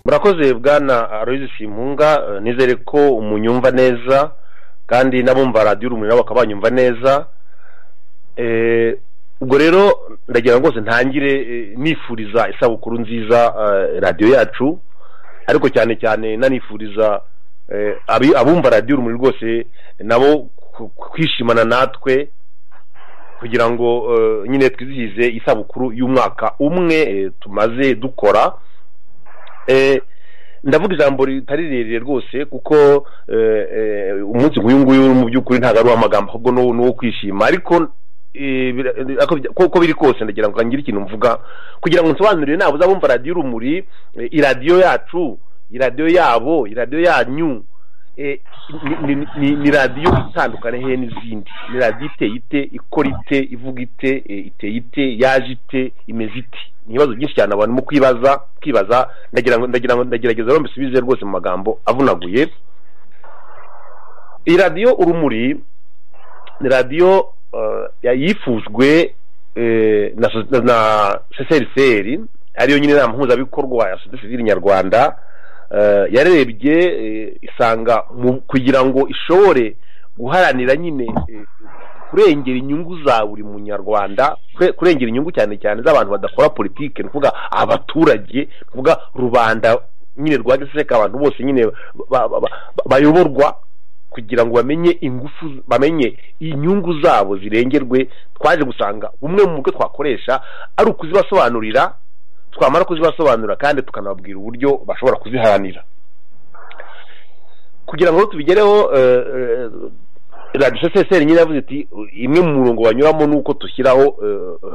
murakoze bwana aloyizi simpunga nizere ko munyumva neza kandi n'abumva radiyo urumuri nabo bakaba banyumva neza ubwo rero ndagira ngo rwose ntangire nifuriza isabukuru nziza radiyo yacu ariko cyane cyane nanifuriza abumva radiyo urumuri rwose nabo kwishimana natwe kugira ngo nyine twizihize isabukuru y'umwaka umwe tumaze dukora ndavuga ijambo ritari rirerire rwose kuko umunsi nk'uyu nguyu mu by'ukuri ntabwo ari uw'amagambo ahubwo ni uwo kwishima ariko uko biri kose ndagira ngo ngire ikintu mvuga kugira ngo nsobanurire ntabwo uzabumva radiyo urumuri iradiyo yacu iradiyo yabo iradiyo yanyu ni radiyo itandukanye he n'izindi ni radiyo iteye ite ikora ite ivuga ite iteye ite yaje ite imeze ite ni ibibazo byinshi cyane abantu mu kwibaza kwibaza ndagira ngo ndagira ngo ndagerageza rero mbisubize rwose mu magambo avunaguye iyi radiyo urumuri ni radiyo yifujwe na seseriseri ariyo nyine inama mpuzabikorwa ya sosiyete sivire nyarwanda yarebye isanga kugira ngo ishobore guharanira nyine kurengera inyungu za buri munyarwanda kurengera inyungu cyane cyane z'abantu badakora politiki ni ukuvuga abaturage ni ukuvuga rubanda nyine rwa gisireka abantu bose nyine bayoborwa kugira ngo bamenye ingufu bamenye inyungu zabo zirengerwe twaje gusanga bumwe mu bwo twakoresha ari ukuzibasobanurira twamara kuzibasobanurira kandi tukanababwira uburyo bashobora kuziharanira kugira ngo tubigereho radiyo seseri nyine yavuze iti imwe mu murongo banyuramo ni uko dushyiraho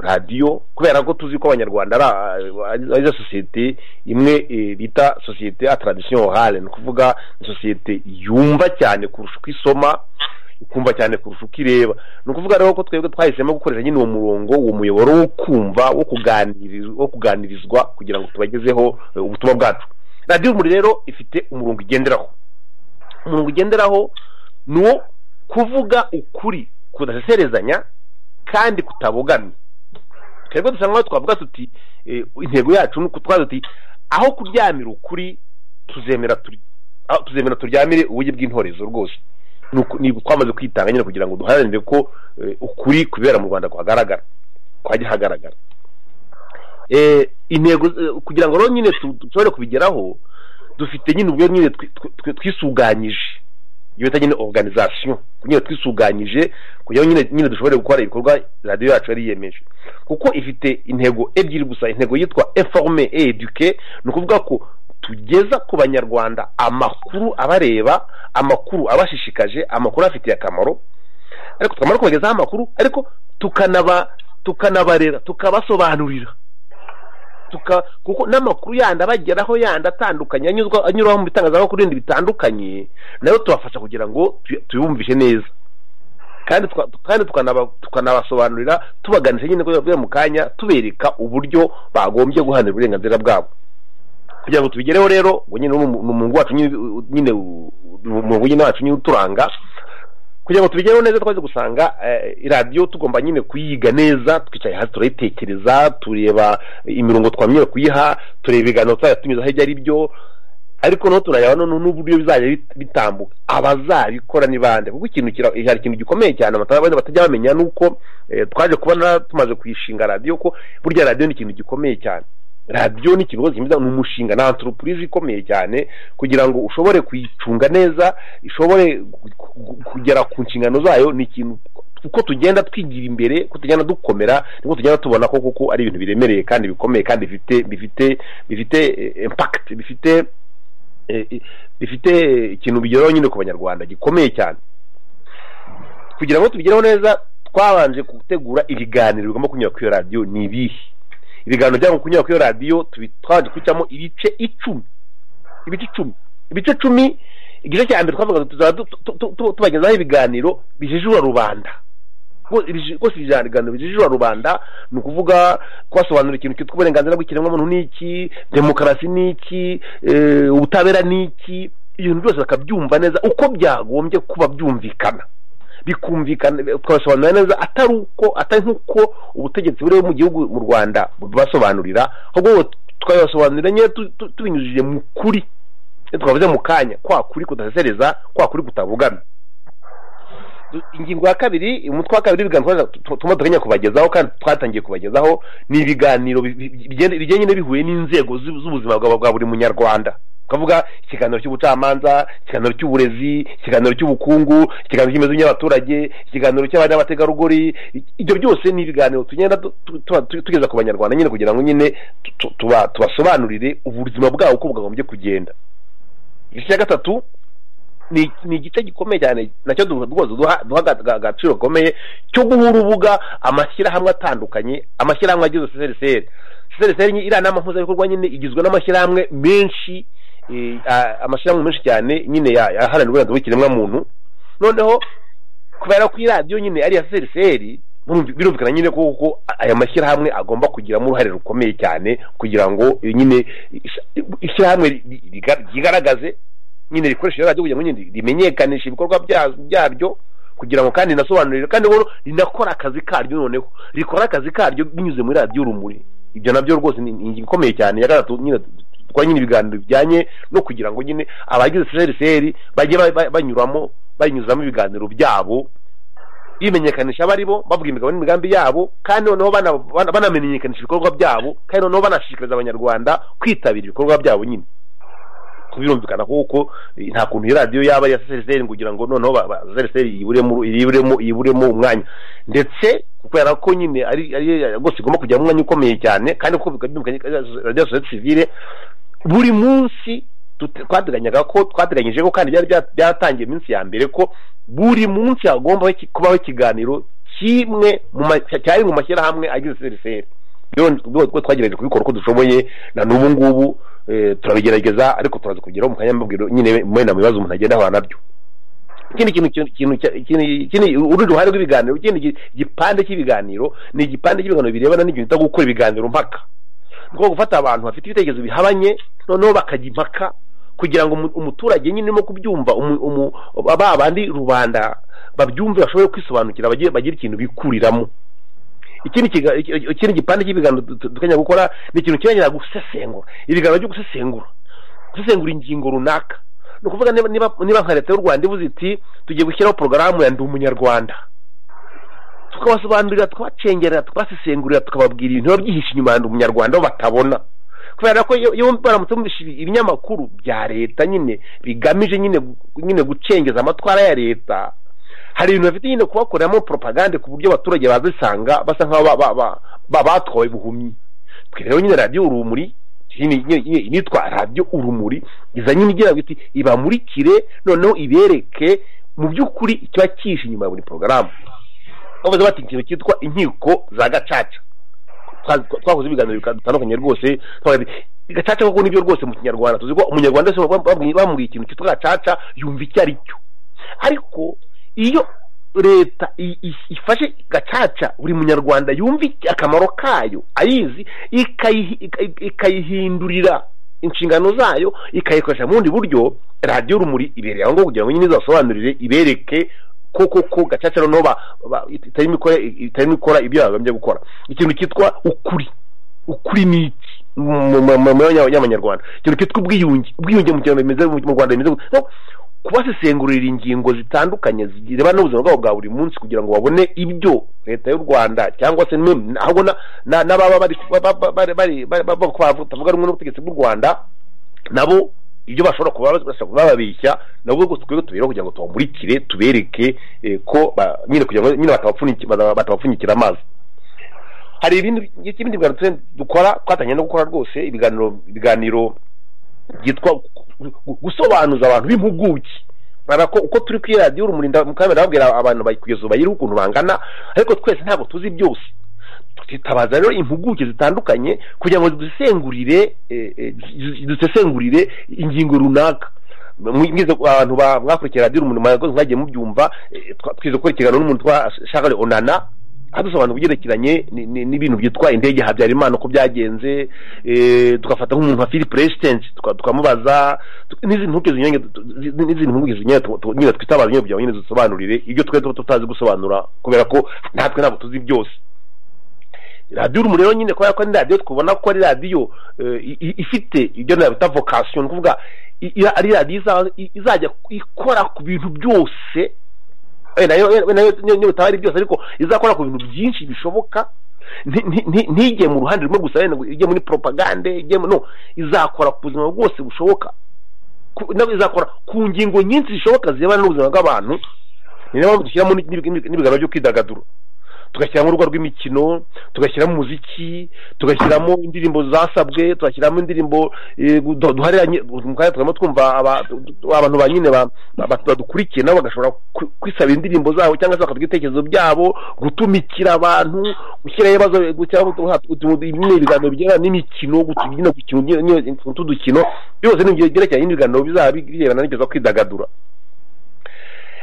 radiyo kubera ko tuzi ko abanyarwanda ari za sosiyete imwe bita sosiyete ya taradisiyo ohare ni ukuvuga sosiyete yumva cyane kurusha uko isoma ikumva cyane kurusha uko ireba ni ukuvuga rero ko twebwe twahisemo gukoresha nyine uwo murongo uwo muyoboro wo kumva wo kuganirizwa kugira ngo tubagezeho ubutumwa bwacu radiyo muri rero ifite umurongo igenderaho umurongo ugenderaho ni uwo kuvuga ukuri kudaseserezanya kandi kutabogamye twebwe dusa nkaho twavuga tuti intego yacu ni ukutwaza tuti aho kuryamira ukuri tuzemera turyamire uburyo bw'intorezo rwose twamaze kwitanga nyine kugira ngo duharanire ko ukuri kubera mu rwanda kwagaragara kwajya hagaragara intego kugira ngo rero nyine dushobore kubigeraho dufite nyine ubwo nyine twisuganyije iyo bita nyine oruganizasiyo nyine twisuganyije kugira ngo nyine dushobore gukora ibikorwa radiyo yacu yari yiyemeje kuko ifite intego ebyiri gusa intego yitwa eforume eduke ni ukuvuga ko tugeza ku banyarwanda amakuru abareba amakuru abashishikaje amakuru afitiye akamaro ariko tukamara kubagezaho amakuru ariko tukanaba tukanabarera tukabasobanurira kuko n'amakuru yandi abageraho yandi atandukanye anyuraho mu bitangazamakuru bindi bitandukanye nayo tubafasha kugira ngo tubumvishe neza kandi tukanabasobanurira tubaganisha nyine kubera mu kanya tubereka uburyo bagombye guharanira uburenganzira bwabo kugira ngo tubigereho rero ngo nyine umurongo wacu nyine umurongo nyine wacu nyine uturanga kugira ngo tubigereho neza twaze gusanga iradiyo tugomba nyine kuyiga neza twicaye hasi turayitekereza tureba imirongo twamenye kuyiha tureba ibiganiro tuzajya tunyuzaho ibyo ari byo ariko noneho turareba noneho n'uburyo bizajya bitambuka abazabikora ni bande kuko ikintu hari ikintu gikomeye cyane batajya bamenya ni uko twaje kubona tumaze kuyishinga radiyo ko burya radiyo ni ikintu gikomeye cyane radiyo ni ikigo kimeze ni umushinga ni antoropurize ikomeye cyane kugira ngo ushobore kuyicunga neza ishobore kugera ku nshingano zayo ni ikintu uko tugenda twigira imbere uko tugenda dukomera niko tugenda tubona ko kuko ari ibintu biremereye kandi bikomeye kandi bifite bifite bifite impakiti bifite bifite ikintu bigeraho nyine ku banyarwanda gikomeye cyane kugira ngo tubigereho neza twabanje gutegura ibiganiro bigomba kunyura kuri iyo radiyo ni ibihe ibiganiro byabo kunyura kuri radiyo twabanje kubicamo ibice icumi ibice icumi ibice icumi igice cya mbere twavuga tubagezaho ibiganiro bijijura rubanda rwose ibiganiro bijijura rubanda ni ukuvuga kubasobanurira ikintu cyitwa uburenganzira bw'ikiremwamuntu ni iki demokarasi ni iki ubutabera ni iki ibintu byose bakabyumva neza uko byagombye kuba byumvikana bikumvikana tukabasobanurira neza atari uko atari nk'uko ubutegetsi buriho mu gihugu mu rwanda bubasobanurira ahubwo tukabibasobanurira nyine tubinyujije mu kuri twavuze mu kanya kwa kuri kudasesereza kwa kuri kutavugamye ingingo ya kabiri umutwe wa kabiri ibiganiro tuma duteganya kubagezaho kandi twatangiye kubagezaho ni ibiganiro bigenda nyine bihuye n'inzego z'ubuzima bwa buri munyarwanda twavuga ikiganiro cy'ubucamanza ikiganiro cy'uburezi ikiganiro cy'ubukungu ikiganiro cy'imibereho y'abaturage ikiganiro cy'abana n'abategarugori ibyo byose ni ibiganiro tugenda tugeza ku banyarwanda nyine kugira ngo nyine tubasobanurire ubuzima bwabo uko bwagombye kugenda igice cya gatatu ni igice gikomeye cyane nacyo rwose duha agaciro gakomeye cyo guha urubuga amashyirahamwe atandukanye amashyirahamwe agize seseri seseri iriya nama mpuzabikogwa nyine igizwe n'amashyirahamwe menshi amashyirahamwe menshi cyane nyine yaharanira uburenganzira bw'ikiremwamuntu noneho kubera ko iradiyo nyine ari iya seseri birumvikana nyine kuko aya mashyirahamwe agomba kugiramo uruhare rukomeye cyane kugira ngo nyine ishyirahamwe ryigaragaze nyine rikoresha radiyo kugira ngo nyine rimenyekanishe ibikorwa byaryo kugira ngo kandi rinasobanurire kandi rinakora akazi karyo noneho rikora akazi karyo binyuze muri radiyo urumuri ibyo nabyo rwose ni ingingo ikomeye cyane ya gatatu nyine twa nyine ibiganiro bijyanye no kugira ngo nyine abagize seriseri bajye banyuramo banyuzamo ibiganiro byabo bimenyekanisha abari bo bavuga imigabo n'imigambi yabo kandi noneho banamenyekanisha ibikorwa byabo kandi noneho banashishikariza abanyarwanda kwitabira ibikorwa byabo nyine birumvikana kuko nta kuntu iyo radiyo yaba ya seriseri kugira ngo noneho seriseri yiburemo yiburemo umwanya ndetse kubera ko nyine ari rwose igomba kujya mu mwanya ukomeye cyane kandi kuko bikabyimbukanye radiyo sosiyete sivire buri munsi twateganyaga ko twateganyije ko kandi byari byatangiye iminsi ya mbere ko buri munsi hagomba kubaho ikiganiro kimwe cyari mu mashyirahamwe agize seriseri rero twagerageje kubikora uko dushoboye na n'ubu ngubu turabigerageza ariko turaza kugeraho mu kanya mbabwira nyine mwenda mu bibazo umuntu agenda ahura nabyo ikindi kintu ikindi urundi ruhare rw'ibiganiro ikindi gipande cy'ibiganiro ni igipande cy'ibiganiro birebana n'ibintu bita gukora ibiganiro mpaka ni ukuvuga gufata abantu bafite ibitekerezo bihabanye noneho bakajya impaka kugira ngo umuturage nyine urimo kubyumva ba bandi rubanda babyumve bashobore kwisobanukira bagire ikintu bikuriramo ikindi gipande cy'ibiganiro dukanya gukora ni ikintu kirengera gusesengura ibiganiro byo gusesengura gusesengura ingingo runaka ni ukuvuga niba nka leta y'u rwanda ivuze iti tugiye gushyiraho porogaramu ya ndi umunyarwanda tukabasobanurira tukabacengerera tukabasesengurira tukababwira ibintu biba byihishe inyuma ya ndi umunyarwanda aho batabona kubera ko iyo baramutse bumvise ibinyamakuru bya leta nyine bigamije nyine gucengeza amatwara ya leta hari ibintu bafite nyine kubakoreramo propagande ku buryo abaturage bazisanga basa nk'aho batwawe buhumyi twe rero nyine radiyo urumuri initwa radiyo urumuri iza nyine igira ngo ibamurikire noneho ibereke mu by'ukuri ikiba cyihishe inyuma ya buri porogaramu bavuze bati ikintu cyitwa inkiko za gacaca twakoze ibiganiro bitandukanye rwose gacaca kuko nibyo rwose mu kinyarwanda tuzi ko umunyarwanda wese bamubwiye ikintu cyitwa gacaca yumva icyo ari cyo ariko iyo leta ifashe gacaca buri munyarwanda yumva akamaro kayo ayizi ikayihindurira inshingano zayo ikayikoresha mu bundi buryo radiyo rumuri ibereye aho ngaho kugira ngo nyine izasobanurire ibereke koko ko gacaca noneho itarimo ikora ibyo babambye gukora ikintu cyitwa ukuri ukuri ni iki mu y'abanyarwanda ikintu cyitwa ubwiyunge ubwiyunge mu rwanda bimeze gutya kubasesengurira ingingo zitandukanye zirebana n'ubuzima bwabo bwa buri munsi kugira ngo babone ibyo leta y'u rwanda cyangwa se ahubwo n'ababa batavuga rumwe n'ubutegetsi bw'u rwanda nabo ibyo bashobora kuba babeshya nabo rwose twebwe tubereho kugira ngo tubamurikire tubereke ko nyine kugira ngo nyine batabapfunyikira amazi hari ibindi biganiro dukora twatangiye no gukora rwose ibiganiro ibiganiro byitwa gusobanuza abantu b'impuguke ko uko turi kuri radiyo urumuri mukamera babwira abantu kugeza ubu bayiriho ukuntu bangana ariko twese ntabwo tuzi byose tutabaza rero impuguke zitandukanye kugira ngo dusengurire dusesengurire ingingo runaka mwize abantu mwakurikiye radiyo urumuri mwagiye mubyumva twize gukora ikiganiro n'umuntu twa shakare onana hadusobanura ugerekeranye n'ibintu byitwa indege habyarimana uko byagenze tugafata nk'umuntu wa philip resident tukamubaza n'izindi mpuguke zinyuranye n'izindi mpuguke zinyuranye nyine twitabaza nyine kugira ngo nyine dusobanurire ibyo twe tuba tutazi gusobanura kubera ko natwe ntabwo tuzi byose radiyo urumuri rero nyine kubera ko ari radiyo twabona ko ari radiyo ifite ibyo nabita vokasiyo ni ukuvuga ari radiyo izajya ikora ku bintu byose niyo bitaba ari byose ariko izakora ku bintu byinshi bishoboka ntige mu ruhande rumwe gusa ijye muri poropagande no izakora ku buzima bwose bushoboka izakora ku ngingo nyinshi zishoboka zirebana n'ubuzima bw'abantu ni nayo mpamvu dushyiramo n'ibiganiro byo kwidagadura tugashyiramo urugo rw'imikino tugashyiramo umuziki tugashyiramo indirimbo zasabwe tugashyiramo indirimbo duharanye tukaba twumva abantu ba nyine badukurikiye nabo bagashobora kwisaba indirimbo zabo cyangwa se bakavuga ibitekerezo byabo gutumikira abantu gushyiraho ibibazo ibiganiro bigendana n'imikino tudukino byose ni byerekeranye n'ibiganiro bizaba birebana n'ibyo kwidagadura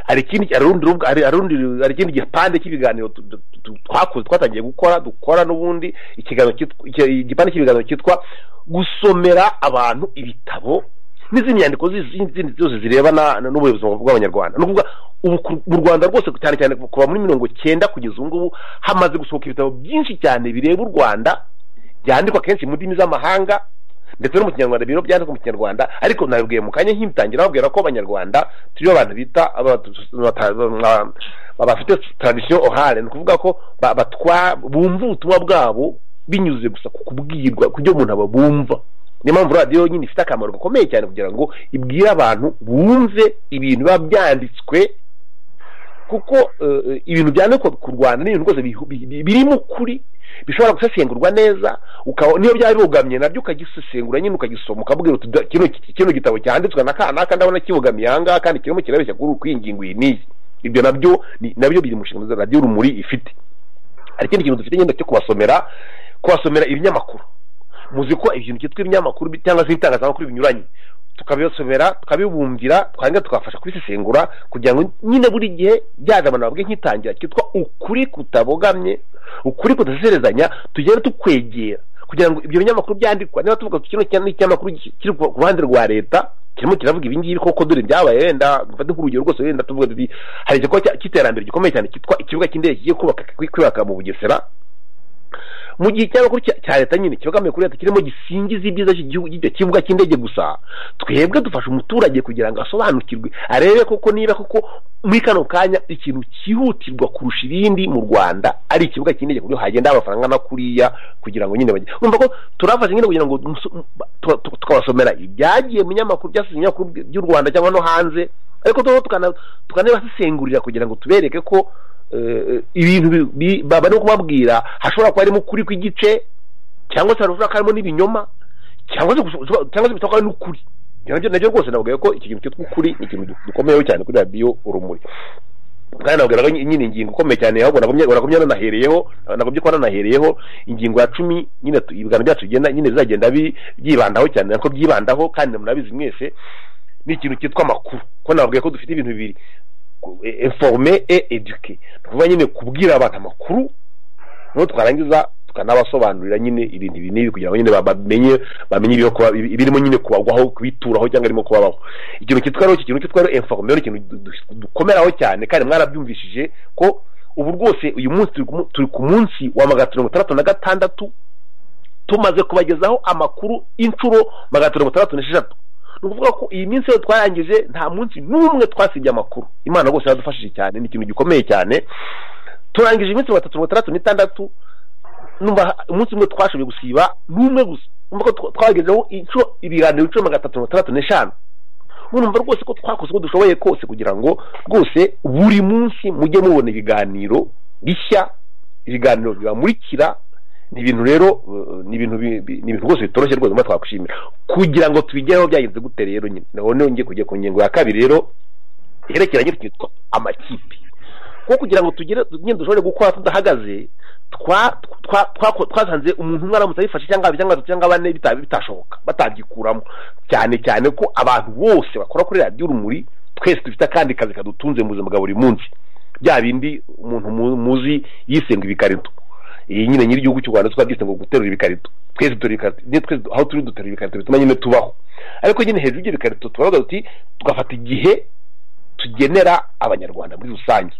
hari ikindi hari ikindi gipande cy'ibiganiro twakoze twatangiye gukora dukora n'ubundi igipande cy'ibiganiro cyitwa gusomera abantu ibitabo n'izindi nyandiko z'izindi zose zirebana n'ubuzima bw'abanyarwanda ni ukuvuga mu rwanda rwose cyane cyane kuva muri mirongo cyenda kugeza ubu ngubu hamaze gusohoka ibitabo byinshi cyane bireba u rwanda byandikwa kenshi mu ndimi z'amahanga ndetse no mu kinyarwanda biro byandika mu kinyarwanda ariko nabibwiye mu kanya nk'ibitangira babwira ko abanyarwanda turiyo abantu bita abafite taradisiyo orale ni ukuvuga ko bumva ubutumwa bwabo binyuze gusa ku kubwirwa ku byo umuntu aba bumva niyo mpamvu radiyo nyine ifite akamaro gakomeye cyane kugira ngo ibwire abantu bumve ibintu biba byanditswe kuko ibintu byandikwa ku rwanda n'ibintu rwose birimo ukuri bishobora gusesengurwa neza niyo byaba bibogamye nabyo ukagisesengura nyine ukagisoma ukabwira uti kino gitabo cyanditswe na kanaka ndabona kibogamiye aha ngaha kandi kirimo kirabeshya kuri uku ingingo iyi n'iyi ibyo nabyo nabyo biri mu nshingano za radiyo urumuri ifite hari ikindi kintu dufite nyine cyo kubasomera kubasomera ibinyamakuru muzi ko ibintu byitwa ibinyamakuru cyangwa se ibitangazamakuru binyuranye tukabisomera tukabibumbira twangira tukabafasha kubisesengura kugira ngo nyine buri gihe bya abantu babwe nk'itangira cyitwa ukuri kutabogamye ukuri kudaserezanya tugenda tukwegera kugira ngo ibyo binyamakuru byandikwa niba tuvuga kino kinyamakuru kiri ku ruhande rwa leta kirimo kiravuga ibi ngibi koko dore byabaye wenda mfate nk'urugero rwose wenda tuvuga tuti hari igikorwa cy'iterambere gikomeye cyane cyitwa ikibuga cy'indege kigiye kubaka mu bugesera mu gihe ikinyamakuru cya leta nyine kibogamiye kuri leta kirimo gisingiza ibyiza by'icyo kibuga cy'indege gusa twebwe dufasha umuturage kugira ngo asobanukirwe arebe koko niba koko muri kano kanya ikintu cyihutirwa kurusha ibindi mu rwanda ari ikibuga cy'indege ku buryo hagenda amafaranga angana kuriya kugira ngo nyine bajye urumva ko turafasha nyine kugira ngo tukabasomera ibyagiye mu binyamakuru byasize ibinyamakuru by'u rwanda cyangwa no hanze ariko tukanabasesengurira kugira ngo tubereke ko ibintu baba no kubabwira hashobora kuba harimo ukuri kw'igice cyangwa se hashobora kuba harimo n'ibinyoma cyangwa se bishobora kuba n'ukuri nabyo rwose nababwira ko iki kintu cyitwa ukuri ni ikintu dukomeyeho cyane kuri radiyo urumuri kandi nababwira ko nyine ingingo ikomeye cyane ahubwo nagumye nanahereyeho nagumye kuba nanahereyeho ingingo ya cumi nyine ibiganiro byacu bigenda nyine bizagenda byibandaho cyane nako byibandaho kandi murabizi mwese ni ikintu cyitwa amakuru ko nababwiye ko dufite ibintu bibiri informe et eduke ni ukuvuga nyine kubwira abantu amakuru noneho twarangiza tukanabasobanurira nyine ibintu ibi n'ibi kugira ngo nyine bamenye bamenye ibirimo nyine kubagwaho kubituraho cyangwa irimo kubabaho ikintu cyitwa rero ikintu cyitwa rero informe ni ikintu dukomeraho cyane kandi mwarabyumvishije ko ubu rwose uyu munsi turi ku munsi wa magana mirongo itandatu na gatandatu tumaze kubagezaho amakuru inshuro magana mirongo itandatu n'esheshatu ni ukuvuga ko iyi minsi yose twarangije nta munsi n'umwe twasibye amakuru imana rwose yaradufashije cyane ni ikintu gikomeye cyane turangije iminsi mirongo itatu mirongo itandatu n'itandatu umunsi umwe twashoboye gusiba n'umwe gusa urumva ko twagezeho inshuro ibiganiro inshuro magana atatu mirongo itandatu n'eshanu urumva rwose ko twakoze uko dushoboye kose kugira ngo rwose buri munsi mujye mubona ibiganiro bishya ibiganiro bibamurikira ni ibintu rero ni ibintu ni ibintu rwose bitoroshye rwose mba twakwishimira kugira ngo tubigereho byagenze gute rero nyine naho niyo ngiye kujya ku ngingo ya kabiri rero iherekeranye twitwa amakipe kuko kugira ngo tugire nyine dushobore gukora tudahagaze twasanze umuntu umwe aramutse abifashe cyangwa babiri cyangwa cyangwa bane bitashoboka batagikuramo cyane cyane ko abantu bose bakora kuri radiyo urumuri twese dufite akandi kazi kadutunze mu buzima bwa buri munsi bya bindi umuntu muzi yisenga ibikarito iyi nyine nyiri igihugu cy'u Rwanda twabyise ngo guterura ibikarito twese dutera ibikarito niyo twese aho turi dutera ibikarito bituma nyine tubaho ariko nyine hejuru y'ibyo bikarito turavuga tuti tugafata igihe tugenera abanyarwanda muri rusange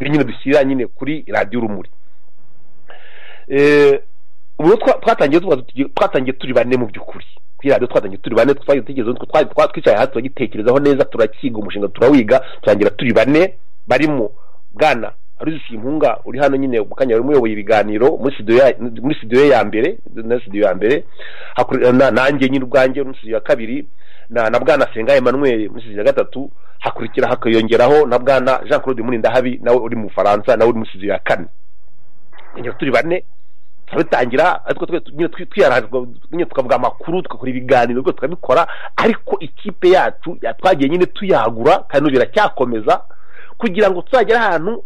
nyine dushyira nyine kuri radiyo urumuri ubu twatangiye twatangiye turi bane mu by'ukuri kuri radiyo twatangiye turi bane twari tugeze twicaye hasi turagitekerezaho neza turakiga umushinga turawiga turangira turi bane barimo bwana aruzi impunga uri hano nyine mu kanya wari umuyoboye ibiganiro muri studio ya mbere na studio ya mbere nanjye nyine ubwanjye muri studio ya kabiri na na bwana senga emmanuel muri studio ya gatatu hakurikira hakiyongeraho na bwana jean claude murindahabi nawe uri mu bufaransa nawe uri muri studio ya kane turi bane turabitangira nyine tukavuga amakuru tugakora ibiganiro tukabikora ariko ikipe yacu twagiye nyine tuyagura kandi biracyakomeza kugira ngo tuzagere ahantu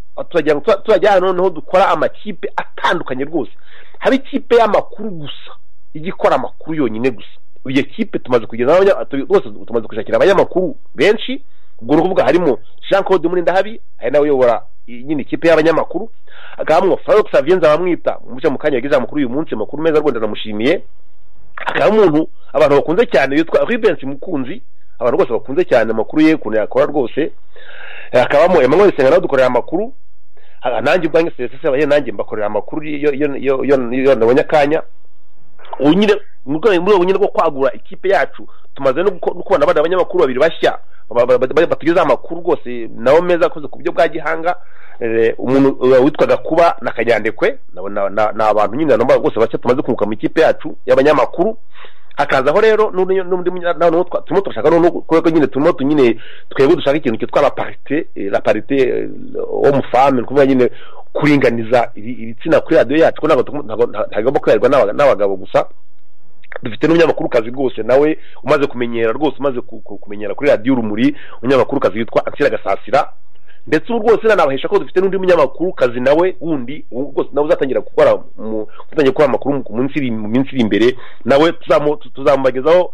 tuzagera ahantu noneho dukora amakipe atandukanye rwose haba ikipe y'amakuru gusa ijya ikora amakuru yonyine gusa iyo kipe tumaze kugeza rwose tumaze gushakira abanyamakuru benshi ubwo ruvuga harimo jean claude murindahabi ari nawe uyobora nyine ikipe y'abanyamakuru akabamo farox avienza bamwita muce mu kanya yagize amakuru uyu munsi amakuru meza rwanda ndamushimiye akaba umuntu abantu bakunze cyane yitwa ribensi mukunzi abantu rwose bakunze cyane amakuru ye ukuntu yakora rwose hakabamo emmanuel senga nawe dukorera amakuru nanjye ubwanjye serivisi abanye nanjye mbakorera amakuru iyo nabonye akanya nyine mu rwego nyine rwo kwagura ikipe yacu tumaze no kubona abandi abanyamakuru babiri bashya batugezaho amakuru rwose nabo meza akoze ku buryo bwa gihanga umuntu witwaga kuba na kanyandekwe ni abantu nyine rwose bashya tumaze kunguka mu ikipe yacu y'abanyamakuru hakazaho rero turimo turashaka kubera nyine turimo nyine twebwe dushaka ikintu cyitwa la parite la parite homme ukuvuga nyine kuringaniza ibitsina kuri radiyo yacu ko ntagomba kuberwa n'abagabo gusa dufite n'umunyamakuru rwose nawe umaze kumenyera rwose umaze kumenyera kuri radiyo urumuri umunyamakuru kazi witwa ansira gasasira ndetse ubu rwose nanabahesha ko dufite n'undi munyamakuru kazi nawe wundi rwose nawe uzatangira gukora uzatangira gukora amakuru mu minsi iri imbere nawe tuzamubagezaho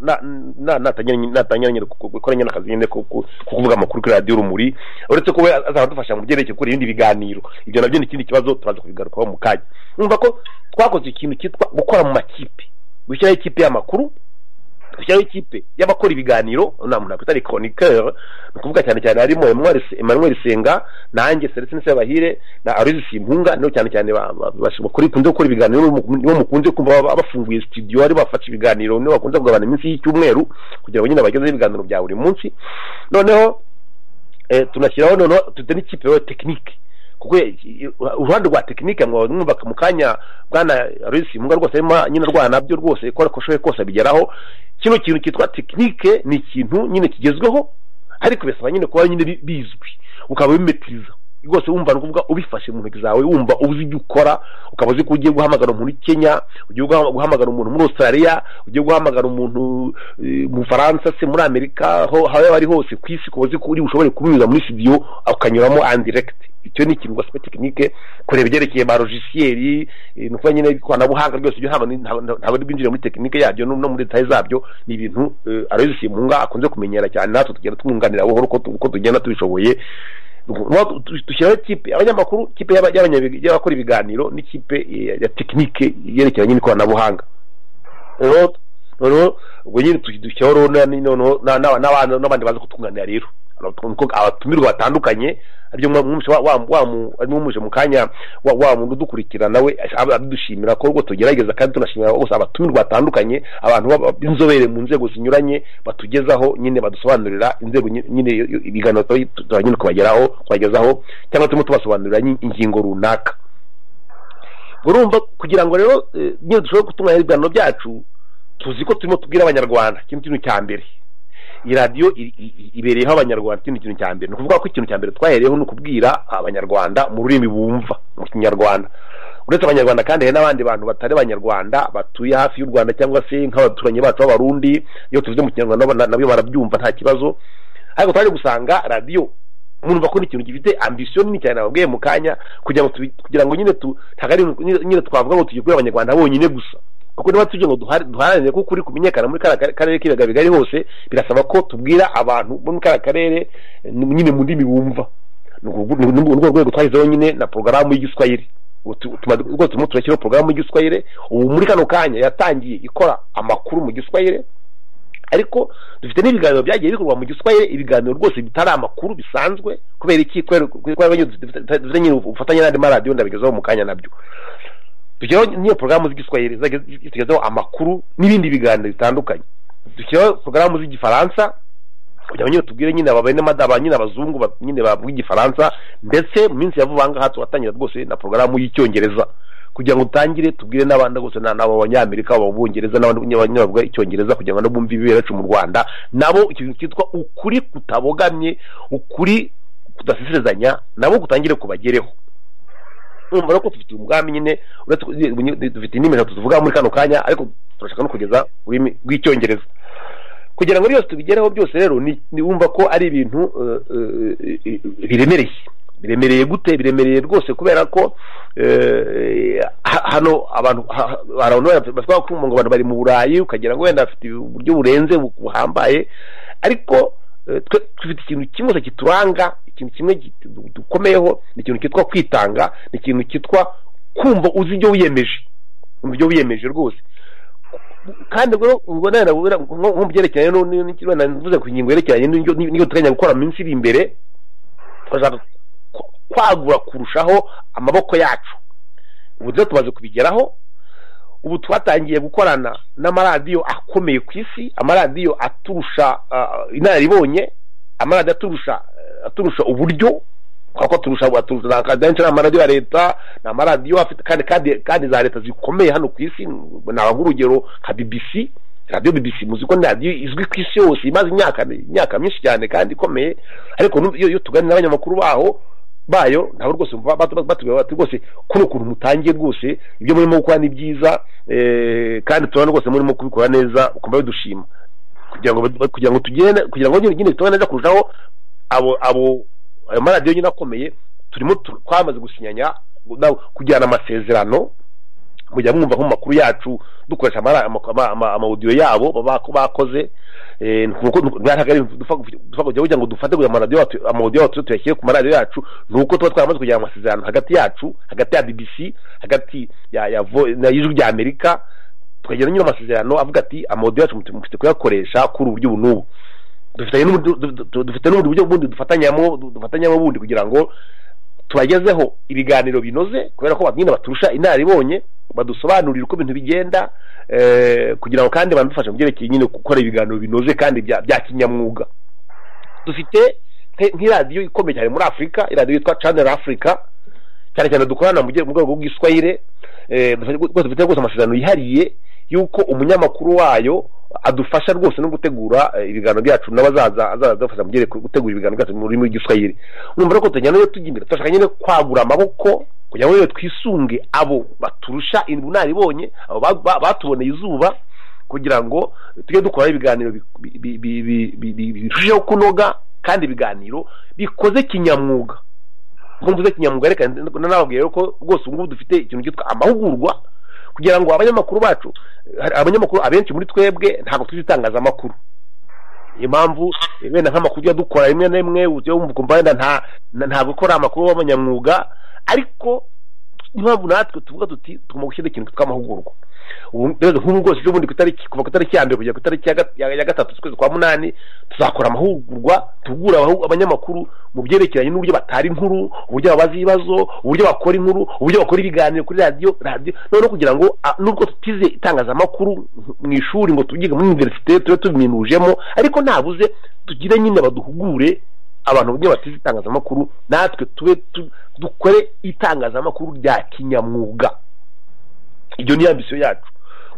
natangiranye gukora nyine akazi nyine ko kuvuga amakuru kuri radiyo urumuri uretse ko we azaba adufasha mu byerekeye gukora ibindi biganiro ibyo nabyo ni ikindi kibazo turaza kubigarukaho mu kanya numva ko twakoze ikintu cyitwa gukora mu makipe gushyiraho ikipe y'amakuru gushyiraho ikipe y'abakora ibiganiro nta muntu nakwita ari chroniqueur ni ukuvuga cyane cyane harimo emmanuel senga nanjye seretse nise bahire na aruzi simpunga nibo cyane cyane bakunze gukora ibiganiro nibo mukunze kumva bafunguye studio ari bafashe ibiganiro nibo bakunze kugabanira abantu iminsi y'icyumweru kugira ngo nyine bagezeho ibiganiro bya buri munsi noneho tunashyiraho noneho tujya n'ikipe ya tekinike kuko uruhande rwa tekinike mwumva mu kanya bwana Aloysi Munga rwose arimo nyine rwana byo rwose ko ariko ashoboye kose abigeraho kino kintu cyitwa tekinike ni ikintu nyine kigezweho ariko bisaba nyine kuba nyine bizwi ukaba ubimetiriza rwose wumva nukuvuga ubifashe mu ntoki zawe wumva uzi ibyo ukora ukaba uzi ko ugiye guhamagara umuntu i kenya ugiye guhamagara umuntu muri australia ugiye guhamagara umuntu mu faransa se muri amerika aho yaba ari hose ku isi ukaba uzi ko uri bushobore kubinyuza muri studio ukanyuramo andiregiti icyo ni ikintu basaba tekinike kureba ibyerekeye ba logisiyeri ni ukuba nyine ikoranabuhanga ryose ibyo ntabwo binjire muri tekinike yabyo no muri detaye zabyo ni ibintu aroyizi simunga akunze kumenyera cyane natwe tugenda tumwunganira buhoro uko tugenda tubishoboye dushyiraho ikipe abanyamakuru ikipe y'abakora ibiganiro n'ikipe ya tekinike yerekeranye n'ikoranabuhanga noneho ubwo nyine dushyiraho n'abandi baza kutwunganira rero abatumirwa batandukanye aribyo mwumuje mu kanya wa muntu udukurikira nawe abidushimira ko rwose tugerageza kandi tunashimira bose abatumirwa batandukanye abantu b'inzobere mu nzego zinyuranye batugezaho nyine badusobanurira inzego nyine ibiganiro turanyine kubageraho kubagezaho cyangwa turimo tubasobanurira ingingo runaka urumva kugira ngo rero nyine dushobore gutunganya ibiganiro byacu tuzi ko turimo tubwira abanyarwanda ikintu cya mbere iyi radiyo ibereyeho abanyarwanda ikindi kintu cya mbere ni ukuvuga ko ikintu cya mbere twahereyeho ni ukubwira abanyarwanda mu rurimi bumva mu kinyarwanda uretse abanyarwanda kandi hari n'abandi bantu batari abanyarwanda batuye hafi y'u rwanda cyangwa se nk'abaturanyi bacu b'abarundi iyo tuvuze mu kinyarwanda nabo barabyumva nta kibazo ariko twaje gusanga radiyo umuntu bakora ikintu gifite ambisiyo nini cyane babwiye mu kanya kugira ngo kugira ngo nyine ntabwo ari nyine twavuga ngo tujye kubera abanyarwanda bonyine gusa kuko niba tujye ngo duharanire kuko uri kumenyekana muri kariya karere k'ibiyaga bigari hose birasaba ko tubwira abantu bo muri kariya karere nyine mu ndimi bumva ni urwo rwego twashyizeho nyine na porogaramu y'igiswahili rwose turimo turashyiraho porogaramu y'igiswahili ubu muri kano kanya yatangiye ikora amakuru mu giswahili ariko dufite n'ibiganiro byagiye bikorwa mu giswahili ibiganiro rwose bitari amakuru bisanzwe kubera iki kubera dufite nyine ubufatanye n'andi maradiyo ndabigezaho mu kanya nabyo dushyiraho n'iyo porogaramu z'igiswahili zitugezaho amakuru n'ibindi biganiro bitandukanye dushyiraho porogaramu z'igifaransa kugira ngo nyine tubwire nyine aba bene madaba nyine abazungu ba- nyine bavuga igifaransa ndetse mu minsi ya vuba aha tuhatangira rwose na porogaramu y'icyongereza kugira ngo dutangire tubwire n'abandi rwose na- n'abo banyamerika abo bungereza n'abandi nyine ba- nyine bavuga icyongereza kugira ngo nabo bumve ibibera yacu mu rwanda nabo ikintu cyitwa ukuri kutabogamye ukuri kudasisirezanya nabo kutangire kubagereho urumva rero ko dufite umugambi nyine uretse ko dufite indimi eshatu tuvuga muri kano kanya ariko turashaka no kugeza ururimi rw'icyongereza kugira ngo byose tubigereho byose rero ni ni- wumva ko ari ibintu eh, eh, eh, biremereye biremereye gute biremereye rwose kubera ko eh, ha- hano abantu ha- ha- hari abantu bafite- bashobora kuvuga ngo abantu bari mu burayi ukagira ngo wenda bafite uburyo burenze bu- buhambaye ariko eh, twe dufite ikintu kimwe gusa kituranga ikintu kimwe git- dukomeyeho ni ikintu cyitwa kwitanga ni ikintu cyitwa kumva uzi ibyo wiyemeje umva ibyo wiyemeje rwose kandi ubwo ubwo nana ubura- nko nko mu byerekeranye no- ni- ni- wenda mvuze ku ngingo yerekeranye n'ibyo n'ibyo duteganya gukora mu minsi iri imbere turashaka ku- kwagura kurushaho amaboko yacu ubu rero tumaze kubigeraho ubu twatangiye gukorana n'amaradiyo akomeye ku isi amaradiyo aturusha ah, inararibonye amaradiyo aturusha aturusha uburyo kuko turusha aturusha akadenshi ni amaradiyo ya leta ni amaradiyo afite kandi kandi kandi za leta zikomeye hano ku isi naba nk'urugero nka bbc radiyo bbc muzi ko ni radiyo izwi ku isi yose imaze imyaka imyaka myinshi cyane kandi ikomeye ariko nu- iyo iyo tuganira n'abanyamakuru baho bayo ntabwo rwose bumva batu- batu- batubwira bati rwose kuno kuntu mutangiye rwose ibyo murimo gukora ni byiza eh, kandi turabona rwose murimo kubikora neza ukumva bidushima kugira ngo bad- kugira ngo tugende kugira ngo nyine nyine tubone neza kurushaho abo abo ayo maradiyo nyine akomeye turimo tu- twamaze gusinyanya na- kugirana amasezerano mujya mwumva nko mu makuru yacu dukoresha amara- ama- ama- ama- amawudiyo yabo baba bako- bakoze Eh, ni uko- ni uko- ntabwo ari dupfa kugira- dupfa kugira kugira ngo dufate kugira amaradiyo yacu- amawudiyo yacu tuyashyire ku maradiyo yacu ni uko tuba twaramaze kugira amasezerano hagati yacu hagati ya bbc hagati ya ya vo- na y'ijwi rya amerika tukagira nyine amasezerano avuga ati amawudiyo yacu mufite kuyakoresha kuri uburyo ubu n'ubu dufitanye n'ubundi- du- du- du- dufite n'ubundi buryo bundi dufatanyamo du- dufatanyamo bundi kugira ngo tubagezeho ibiganiro binoze kubera ko nyine baturusha inararibonye badusobanurira uko ibintu bigenda eh, kugira ngo kandi banadufashe mu byerekeye nyine gukora ibiganiro binoze kandi bya bya kinyamwuga dufite nk- nk'iradiyo ikomeye cyane muri afurika iradiyo yitwa channel africa cyane cyane dukorana mu bye- mu rwego rw'iswahire eh, dufite rwose- dufite rwose amasezerano yihariye y'uko umunyamakuru wayo adufasha rwose no gutegura eh, ibiganiro byacu n'abazaza azaza adufasha mu byerekeye gutegura ibiganiro byacu mu rurimi rw'igiswahili urumva rero ko tujyana iyo tujya imbere turashaka nyine kwagura amaboko kugira ngo rero twisunge abo baturusha ubunaribonye abo ba- ba- batuboneye izuba kugira ngo tujye dukora ibiganiro bi- bi- bi- bi- bi- bi- birushijeho kunoga kandi ibiganiro bikoze kinyamwuga nk'uko mvuze kinyamwuga reka nanababwira ko rwose ubu ngubu dufite ikintu cyitwa amahugurwa kugira ngo abanyamakuru bacu hari abanyamakuru abenshi muri twebwe ntabwo tuzi itangazamakuru niyo mpamvu eh, wenda nk'amakuru tujya dukora rimwe na rimwe ujya wumva ukumva wenda nta na- ntabwo ukora amakuru w'abanyamwuga ariko niyo mpamvu natwe tuvuga tuti tugomba gushyira ikintu cyitwa amahugurwa ubu rero nk'ubu rwose ejo bundi ku itariki kuva ku itariki ya mbere kugera ku itariki ya gat- ya- ya gatatu z'ukwezi kwa munani tuzakora amahugurwa tugura abahu- abanyamakuru mu byerekeranye n'uburyo batara inkuru uburyo babaza ibibazo uburyo bakora inkuru uburyo bakora ibiganiro kuri radiyo radiyo noneho kugira ngo ah, nubwo tutize itangazamakuru mu ishuri ngo tubyiga muri univerisite tube tubiminujemo ariko nabuze tugire nyine baduhugure abantu bamwe batize itangazamakuru natwe tube tu- dukore itangazamakuru rya kinyamwuga ibyo ni ambisiyo yacu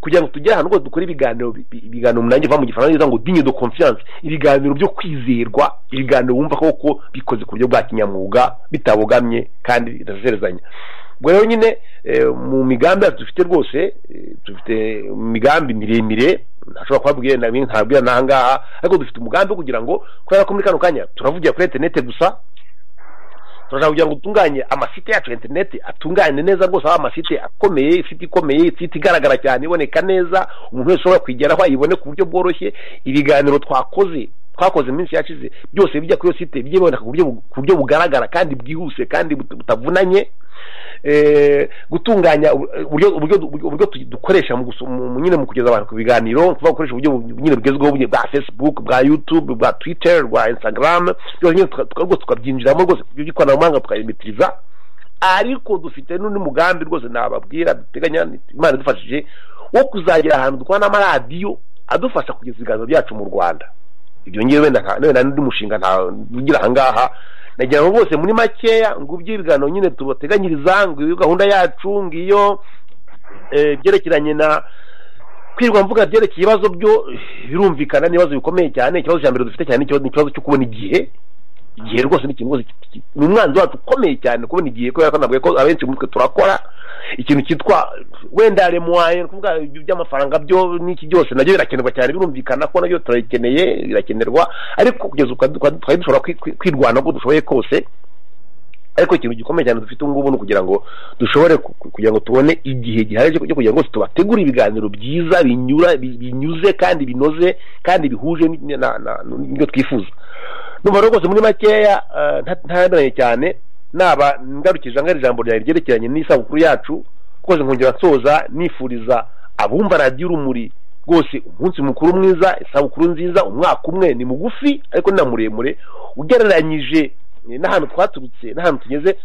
kugira ngo tugere ahantu rwose dukore ibiganiro bi- bi- ibiganiro munange va mu gifaransa ngo dinye de confiance ibiganiro byo kwizerwa ibiganiro wumva koko bikoze ku buryo bwa kinyamwuga bitabogamye kandi bidasezerezanya ubwo rero nyine eh, mu migambi yacu dufite rwose eh, dufite imigambi miremire ntashobora kubabwira na bimwe ntabwira n'ahangaha ariko dufite umugambi wo kugira ngo kubera ko muri kano kanya turavugira kuri interinete gusa turashaka kugira ngo dutunganye amasite yacu ya interineti atunganye neza rwose aho amasite akomeye site ikomeye site igaragara cyane iboneka neza umuntu wese ushobora kuyigeraho ayibone ku buryo bworoshye ibiganiro twakoze twakoze mu minsi yashize byose bijya kuri iyo site bijye biboneka ku buryo bu- ku buryo bugaragara kandi bwihuse kandi but- butavunanye eh, gutunganya ubu- uburyo uburyo uburyo- uburyo tu- dukoresha mu gusu- mu- mu- nyine mu kugeza abantu ku biganiro ni ukuvuga gukoresha uburyo bu- nyine bugezweho bu- bwa facebook bwa youtube bwa twitter bwa instagram byose nyine tuka- tuka- rwose tukabyinjiramo rwose iby'ikoranabuhanga tukabimitiriza ariko dufite n'undi mugambi rwose nababwira duteganya imana idufashije wo kuzagira ahantu dukora n'amaradiyo adufasha kugeza ibiganza byacu mu rwanda ibyo ngewe wenda n'undi mushinga ntagira aha ngaha nagira ngo bose muri makeya ngo ibiganiro nyine tubateganyiriza ngo iyo gahunda yacu ngiyo byerekeranye na kwirwa mvuga byerekeye ibibazo byo birumvikana n'ibibazo bikomeye cyane ikibazo cya mbere dufite cyane ni ikibazo cyo kubona igihe igihe rwose ni ikintu rwose ni umwanzi wacu ukomeye cyane kubona igihe kubera ko ntabwo ko abenshi muri twe turakora ikintu cyitwa wenda remuwaye ni ukuvuga by'amafaranga byo n'iki byose nabyo birakenerwa cyane birumvikana ko nabyo turabikeneye birakenerwa ariko kugeza ubu twari dushobora kwirwana uko dushoboye kose ariko ikintu gikomeye cyane dufite ubu ngubu ni ukugira ngo dushobore kugira ngo tubone igihe gihari cyo kugira ngo tubategure ibiganiro byiza binyuze kandi binoze kandi bihuje n'ibyo twifuza numva rwose muri makeya ntabemeranye cyane naba ngarukije angana ijambo ryawe ryerekeranye n'isabukuru yacu rwose nkongera nsoza nifuriza abumva radiyo urumuri rwose umunsi mukuru mwiza isabukuru nziza umwaka umwe ni mugufi ariko ni na muremure ugereranyije n'ahantu twaturutse n'ahantu tugeze